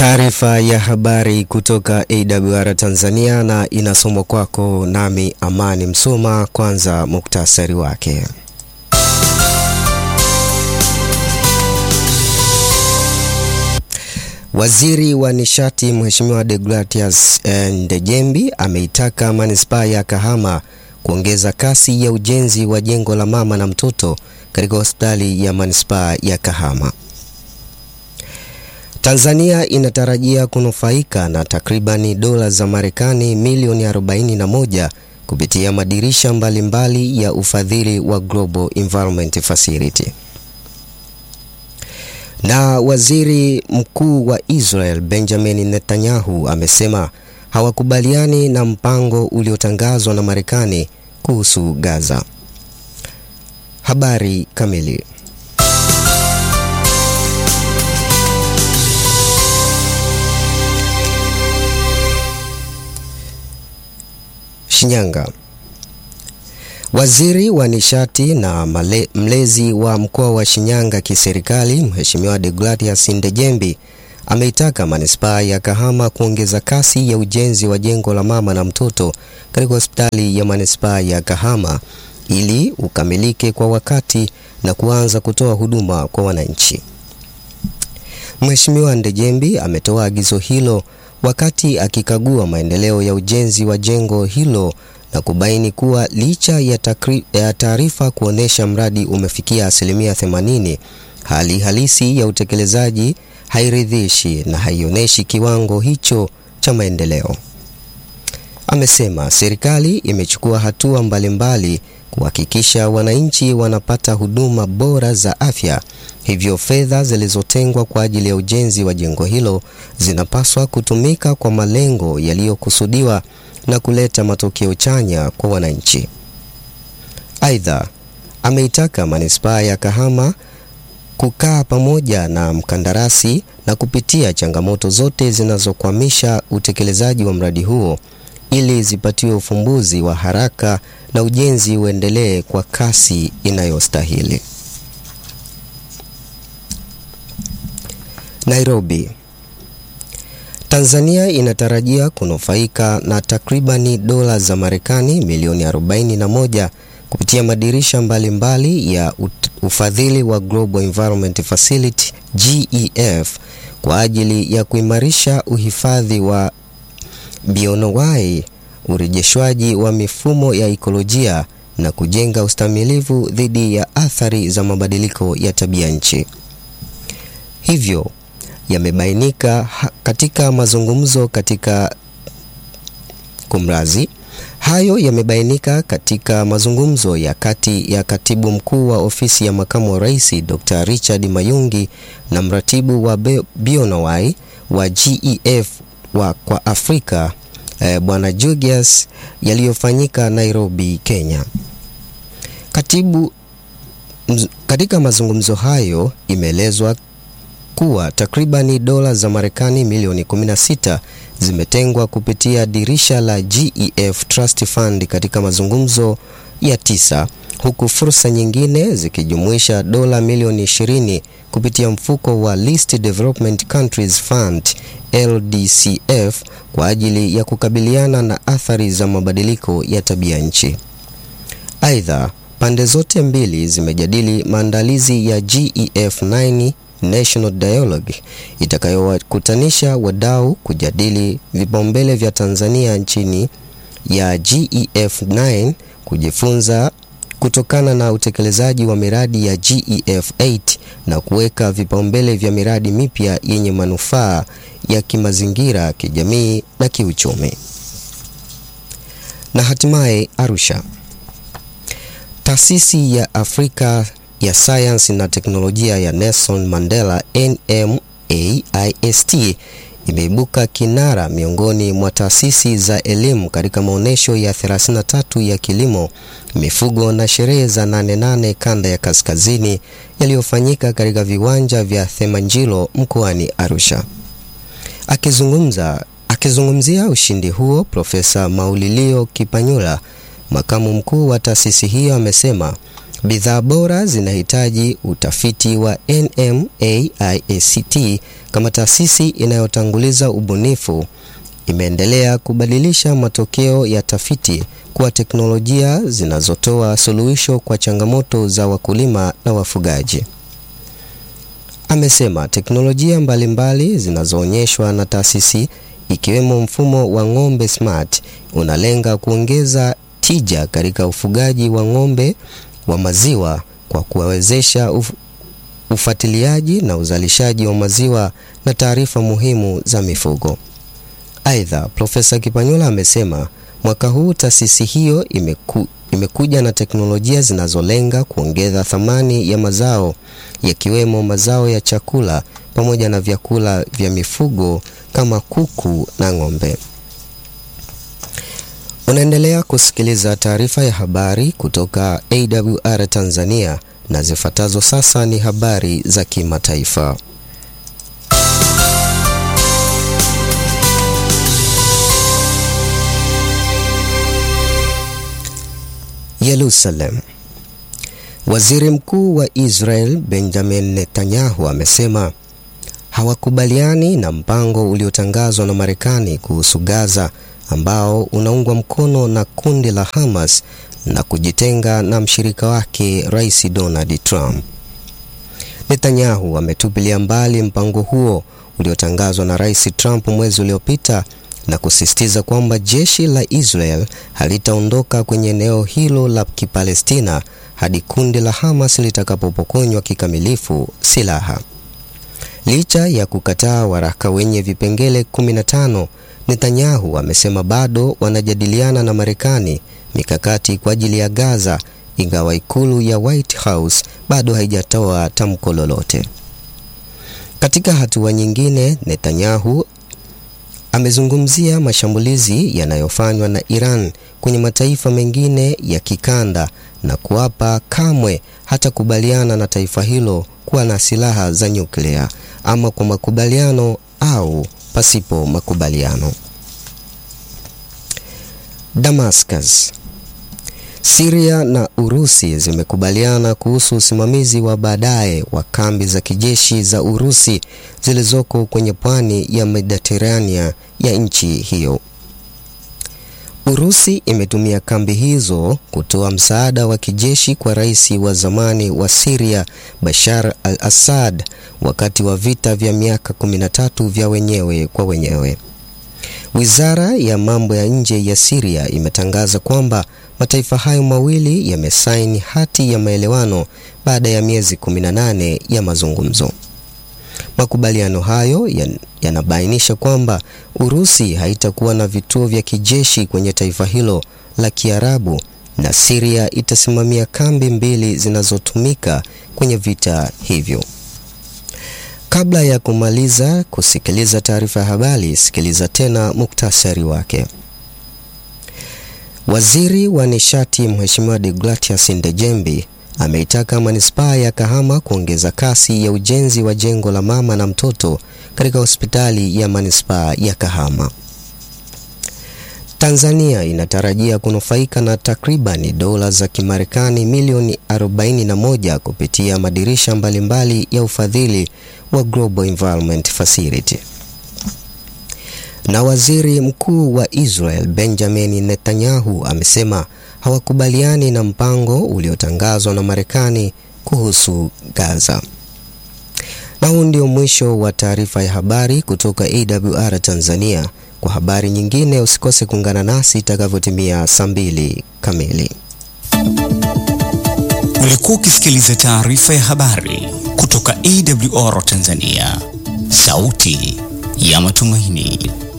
Taarifa ya habari kutoka AWR Tanzania na inasomwa kwako nami Amani Msoma. Kwanza muktasari wake. Waziri wa Nishati Mheshimiwa Deogratias Ndejembi ameitaka manispaa ya Kahama kuongeza kasi ya ujenzi wa jengo la mama na mtoto katika hospitali ya manispaa ya Kahama. Tanzania inatarajia kunufaika na takribani dola za Marekani milioni 41 kupitia madirisha mbalimbali mbali ya ufadhili wa Global Environment Facility. Na waziri mkuu wa Israel Benjamin Netanyahu amesema hawakubaliani na mpango uliotangazwa na Marekani kuhusu Gaza. Habari kamili. Shinyanga. Waziri wa nishati na male, mlezi wa mkoa wa Shinyanga kiserikali Mheshimiwa Deogratias Ndejembi ameitaka manispaa ya Kahama kuongeza kasi ya ujenzi wa jengo la mama na mtoto katika hospitali ya manispaa ya Kahama ili ukamilike kwa wakati na kuanza kutoa huduma kwa wananchi. Mheshimiwa Ndejembi ametoa agizo hilo wakati akikagua maendeleo ya ujenzi wa jengo hilo na kubaini kuwa licha ya taarifa kuonesha mradi umefikia asilimia 80, hali halisi ya utekelezaji hairidhishi na haionyeshi kiwango hicho cha maendeleo. Amesema serikali imechukua hatua mbalimbali kuhakikisha wananchi wanapata huduma bora za afya, hivyo fedha zilizotengwa kwa ajili ya ujenzi wa jengo hilo zinapaswa kutumika kwa malengo yaliyokusudiwa na kuleta matokeo chanya kwa wananchi. Aidha, ameitaka manispaa ya Kahama kukaa pamoja na mkandarasi na kupitia changamoto zote zinazokwamisha utekelezaji wa mradi huo ili zipatiwe ufumbuzi wa haraka na ujenzi uendelee kwa kasi inayostahili. Nairobi. Tanzania inatarajia kunufaika na takribani dola za Marekani milioni 41 kupitia madirisha mbalimbali mbali ya ufadhili wa Global Environment Facility GEF kwa ajili ya kuimarisha uhifadhi wa bioanuwai, urejeshwaji wa mifumo ya ikolojia na kujenga ustamilivu dhidi ya athari za mabadiliko ya tabia nchi. Hivyo yamebainika katika mazungumzo katika kumrazi hayo yamebainika katika mazungumzo ya kati ya katibu mkuu wa ofisi ya makamu wa rais Dr. Richard Mayungi na mratibu wa bioanuwai wa GEF wa kwa Afrika eh, Bwana Julius yaliyofanyika Nairobi, Kenya. Katibu mz, katika mazungumzo hayo imeelezwa kuwa takribani dola za Marekani milioni 16 zimetengwa kupitia dirisha la GEF Trust Fund katika mazungumzo ya tisa, huku fursa nyingine zikijumuisha dola milioni 20 kupitia mfuko wa Least Development Countries Fund LDCF kwa ajili ya kukabiliana na athari za mabadiliko ya tabia nchi. Aidha, pande zote mbili zimejadili maandalizi ya GEF 9 National Dialogue itakayowakutanisha wadau kujadili vipaumbele vya Tanzania nchini ya GEF 9 kujifunza kutokana na utekelezaji wa miradi ya GEF 8 na kuweka vipaumbele vya miradi mipya yenye manufaa ya kimazingira, kijamii na kiuchumi. Na hatimaye Arusha. Taasisi ya Afrika ya sayansi na teknolojia ya Nelson Mandela NMAIST imeibuka kinara miongoni mwa taasisi za elimu katika maonyesho ya 33 ya kilimo, mifugo na sherehe za nane nane kanda ya kaskazini yaliyofanyika katika viwanja vya Themanjilo mkoani Arusha. Akizungumza akizungumzia ushindi huo, Profesa Maulilio Kipanyula, makamu mkuu wa taasisi hiyo, amesema Bidhaa bora zinahitaji utafiti wa NMAICT kama taasisi inayotanguliza ubunifu imeendelea kubadilisha matokeo ya tafiti kuwa teknolojia zinazotoa suluhisho kwa changamoto za wakulima na wafugaji. Amesema teknolojia mbalimbali zinazoonyeshwa na taasisi ikiwemo mfumo wa ng'ombe smart unalenga kuongeza tija katika ufugaji wa ng'ombe wa maziwa kwa kuwawezesha uf ufuatiliaji na uzalishaji wa maziwa na taarifa muhimu za mifugo. Aidha, Profesa Kipanyula amesema mwaka huu taasisi hiyo imeku, imekuja na teknolojia zinazolenga kuongeza thamani ya mazao yakiwemo mazao ya chakula pamoja na vyakula vya mifugo kama kuku na ng'ombe. Unaendelea kusikiliza taarifa ya habari kutoka AWR Tanzania na zifuatazo sasa ni habari za kimataifa. Yerusalem. Waziri Mkuu wa Israel Benjamin Netanyahu amesema hawakubaliani na mpango uliotangazwa na Marekani kuhusu Gaza ambao unaungwa mkono na kundi la Hamas na kujitenga na mshirika wake Rais Donald Trump. Netanyahu ametupilia mbali mpango huo uliotangazwa na Rais Trump mwezi uliopita na kusisitiza kwamba jeshi la Israel halitaondoka kwenye eneo hilo la Kipalestina hadi kundi la Hamas litakapopokonywa kikamilifu silaha. Licha ya kukataa waraka wenye vipengele 15, Netanyahu amesema bado wanajadiliana na Marekani mikakati kwa ajili ya Gaza, ingawa ikulu ya White House bado haijatoa tamko lolote. Katika hatua nyingine, Netanyahu amezungumzia mashambulizi yanayofanywa na Iran kwenye mataifa mengine ya kikanda na kuapa kamwe hatakubaliana na taifa hilo kuwa na silaha za nyuklia ama kwa makubaliano au pasipo makubaliano. Damascus. Syria na Urusi zimekubaliana kuhusu usimamizi wa baadaye wa kambi za kijeshi za Urusi zilizoko kwenye pwani ya Mediterania ya nchi hiyo. Urusi imetumia kambi hizo kutoa msaada wa kijeshi kwa rais wa zamani wa Syria Bashar al-Assad wakati wa vita vya miaka 13 vya wenyewe kwa wenyewe. Wizara ya mambo ya nje ya Syria imetangaza kwamba mataifa hayo mawili yamesaini hati ya maelewano baada ya miezi 18 ya mazungumzo. Makubaliano hayo yanabainisha kwamba Urusi haitakuwa na vituo vya kijeshi kwenye taifa hilo la Kiarabu na Syria itasimamia kambi mbili zinazotumika kwenye vita hivyo. Kabla ya kumaliza kusikiliza taarifa ya habari, sikiliza tena muktasari wake. Waziri wa nishati Mheshimiwa Deogratias Ndejembi ameitaka manispaa ya Kahama kuongeza kasi ya ujenzi wa jengo la mama na mtoto katika hospitali ya manispaa ya Kahama. Tanzania inatarajia kunufaika na takribani dola za Kimarekani milioni 41 kupitia madirisha mbalimbali ya ufadhili wa Global Environment Facility. Na waziri mkuu wa Israel Benjamin Netanyahu amesema hawakubaliani na mpango uliotangazwa na Marekani kuhusu Gaza. Na huu ndio mwisho wa taarifa ya habari kutoka AWR Tanzania. Kwa habari nyingine usikose kuungana nasi itakavyotimia saa mbili kamili. Ulikuwa ukisikiliza taarifa ya habari kutoka AWR Tanzania, sauti ya matumaini.